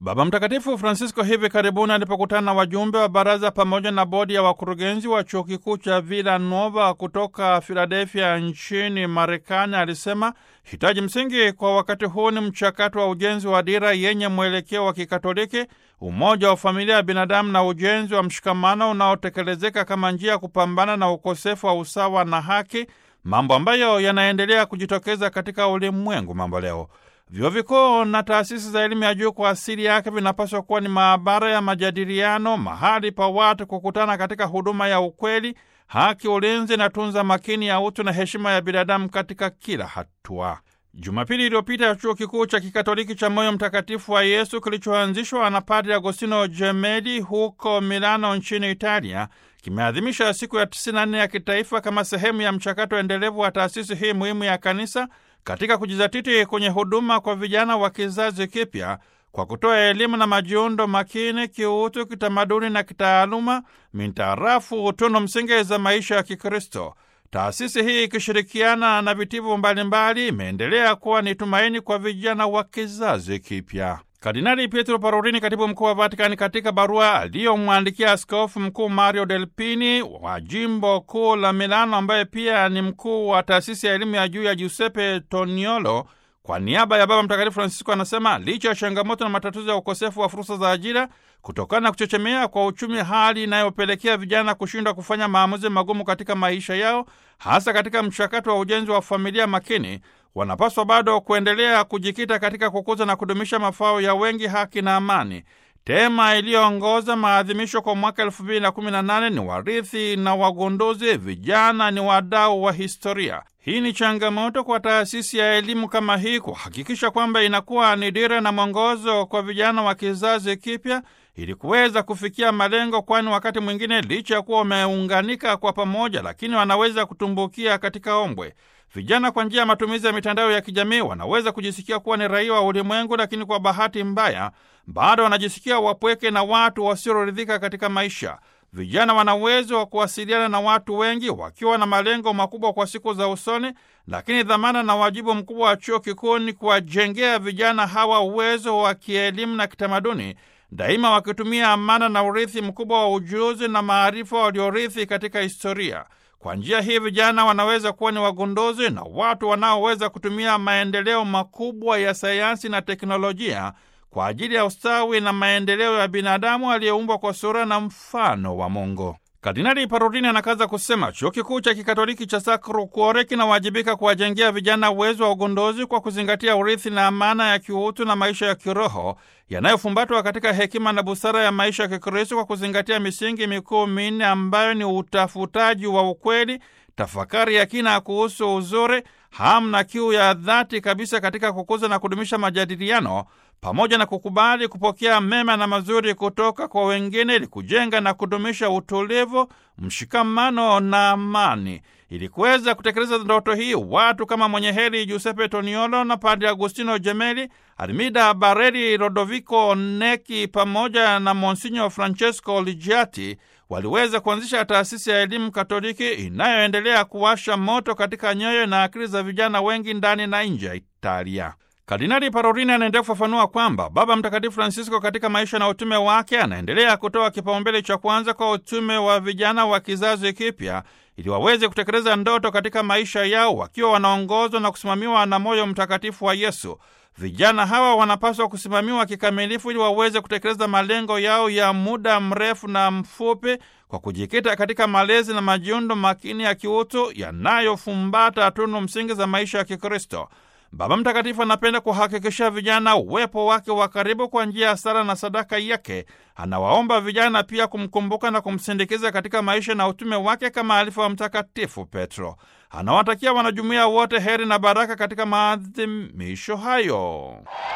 Baba Mtakatifu Francisco hivi karibuni alipokutana na wajumbe wa baraza pamoja na bodi ya wakurugenzi wa chuo kikuu cha Villanova kutoka Filadelfia nchini Marekani, alisema hitaji msingi kwa wakati huu ni mchakato wa ujenzi wa dira yenye mwelekeo wa Kikatoliki, umoja wa familia ya binadamu na ujenzi wa mshikamano unaotekelezeka kama njia ya kupambana na ukosefu wa usawa na haki, mambo ambayo yanaendelea kujitokeza katika ulimwengu mambo leo. Vyuo vikuu na taasisi za elimu ya juu kwa asili yake vinapaswa kuwa ni maabara ya majadiliano, mahali pa watu kukutana katika huduma ya ukweli, haki, ulinzi na tunza makini ya utu na heshima ya binadamu katika kila hatua. Jumapili iliyopita ya chuo kikuu cha kikatoliki cha Moyo Mtakatifu wa Yesu kilichoanzishwa na Padre Agostino Gemelli huko Milano nchini Italia kimeadhimisha siku ya 94 ya kitaifa kama sehemu ya mchakato endelevu wa taasisi hii muhimu ya kanisa katika kujizatiti kwenye huduma kwa vijana wa kizazi kipya kwa kutoa elimu na majiundo makini kiutu, kitamaduni na kitaaluma mintarafu tunu msingi za maisha ya Kikristo. Taasisi hii ikishirikiana na vitivo mbalimbali imeendelea kuwa ni tumaini kwa vijana wa kizazi kipya. Kardinali Pietro Parolini, katibu mkuu wa Vatikani, katika barua aliyomwandikia askofu mkuu Mario Delpini wa jimbo kuu la Milano, ambaye pia ni mkuu wa taasisi ya elimu ya juu ya Giuseppe Toniolo, kwa niaba ya Baba Mtakatifu Francisco anasema licha ya changamoto na matatizo ya ukosefu wa fursa za ajira kutokana na kuchechemea kwa uchumi, hali inayopelekea vijana kushindwa kufanya maamuzi magumu katika maisha yao, hasa katika mchakato wa ujenzi wa familia makini, wanapaswa bado kuendelea kujikita katika kukuza na kudumisha mafao ya wengi, haki na amani. Tema iliyoongoza maadhimisho kwa mwaka elfu mbili na kumi na nane ni warithi na wagunduzi, vijana ni wadau wa historia. Hii ni changamoto kwa taasisi ya elimu kama hii kuhakikisha kwamba inakuwa ni dira na mwongozo kwa vijana wa kizazi kipya ili kuweza kufikia malengo, kwani wakati mwingine licha ya kuwa wameunganika kwa pamoja, lakini wanaweza kutumbukia katika ombwe. Vijana kwa njia ya matumizi ya mitandao ya kijamii wanaweza kujisikia kuwa ni raia wa ulimwengu, lakini kwa bahati mbaya bado wanajisikia wapweke na watu wasioridhika katika maisha. Vijana wana uwezo wa kuwasiliana na watu wengi wakiwa na malengo makubwa kwa siku za usoni, lakini dhamana na wajibu mkubwa wa chuo kikuu ni kuwajengea vijana hawa uwezo wa kielimu na kitamaduni, daima wakitumia amana na urithi mkubwa wa ujuzi na maarifa waliorithi katika historia. Kwa njia hii vijana wanaweza kuwa ni wagunduzi na watu wanaoweza kutumia maendeleo makubwa ya sayansi na teknolojia kwa ajili ya ustawi na maendeleo ya binadamu aliyeumbwa kwa sura na mfano wa Mungu. Kardinali Parolini anakaza kusema chuo kikuu cha kikatoliki cha Sacro Cuore kinawajibika kuwajengea vijana uwezo wa ugunduzi kwa kuzingatia urithi na amana ya kiutu na maisha ya kiroho yanayofumbatwa katika hekima na busara ya maisha ya Kikristo kwa kuzingatia misingi mikuu minne ambayo ni utafutaji wa ukweli, tafakari ya kina kuhusu uzuri, hamu na kiu ya dhati kabisa katika kukuza na kudumisha majadiliano pamoja na kukubali kupokea mema na mazuri kutoka kwa wengine ili kujenga na kudumisha utulivu, mshikamano na amani. Ili kuweza kutekeleza ndoto hii, watu kama mwenye heri Giuseppe Toniolo na Padre Agostino Gemelli, Armida Bareri, Lodovico Neki pamoja na Monsinyo Francesco Ligiati waliweza kuanzisha taasisi ya elimu Katoliki inayoendelea kuwasha moto katika nyoyo na akili za vijana wengi ndani na nje ya Italia. Kardinali Parolini anaendelea kufafanua kwamba Baba Mtakatifu Francisco katika maisha na utume wake anaendelea kutoa kipaumbele cha kwanza kwa utume wa vijana wa kizazi kipya ili waweze kutekeleza ndoto katika maisha yao wakiwa wanaongozwa na kusimamiwa na moyo mtakatifu wa Yesu. Vijana hawa wanapaswa kusimamiwa kikamilifu ili waweze kutekeleza malengo yao ya muda mrefu na mfupi kwa kujikita katika malezi na majiundo makini ya kiutu yanayofumbata tunu msingi za maisha ya Kikristo. Baba Mtakatifu anapenda kuhakikisha vijana uwepo wake wa karibu kwa njia ya sala na sadaka yake. Anawaomba vijana pia kumkumbuka na kumsindikiza katika maisha na utume wake kama alifu wa Mtakatifu Petro. Anawatakia wanajumuiya wote heri na baraka katika maadhimisho hayo.